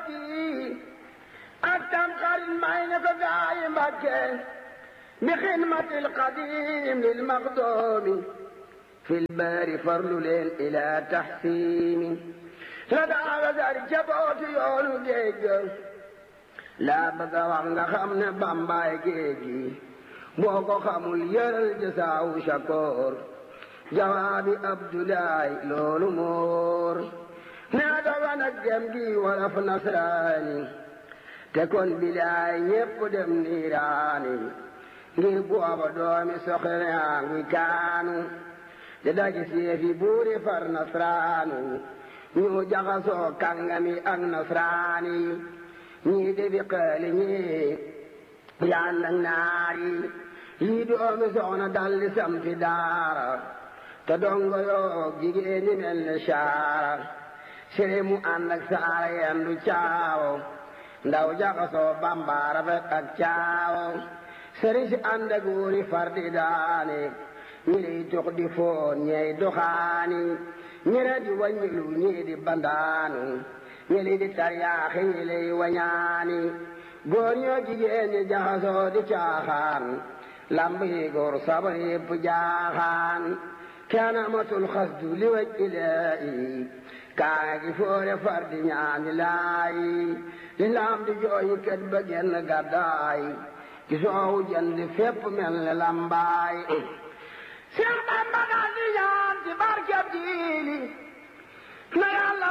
tabaski ak tam xarit may na ko gaayi Mbàkke bi xidmatil qadim lil maqdoomi fil baari farlu leen ila taxsiini la daaga sari jabootu yoonu géej laa bëgg a wax nga xam ne bambaay géej gi boo ko xamul yëral jasaawu shakoor jawaabi abdoulaye loolu moor nee doga nag dem gi walaf nasraani te kon bilaay ñépp dem niiraani ngir booba doomi soxna yaa ngi kaanu te daji seefi buuri far nasraanu ñu jaxasoo kàngami ak nasraani ñii defi xeeli ñii yaan ak naari yii doomi soxna dalli sampi daara te dongo yoo jigéen ñi mel ne saara sere mu ànd ak saara yendu caawo ndaw jaxasoo bambaara fet ak caawo sëri si ànd ak wóori far di daane ñi lay tux di foon ñey doxaani ñi re di waññilu ñii di bandaanu ñi li di taryaaxi ñi lay wañaani góor ñoo jigéen ñi jaxasoo di caaxaan lamb yi góor sabar yépp jaaxaan kenn amatul xasdu li waj ilaahi kaa gi foore far di ñaani laayi li laam di jooyi kët ba genn gàddaay ki soowu jënd fépp mel ne lambaay Seex Bamba daal di ñaan ci barkeb jiili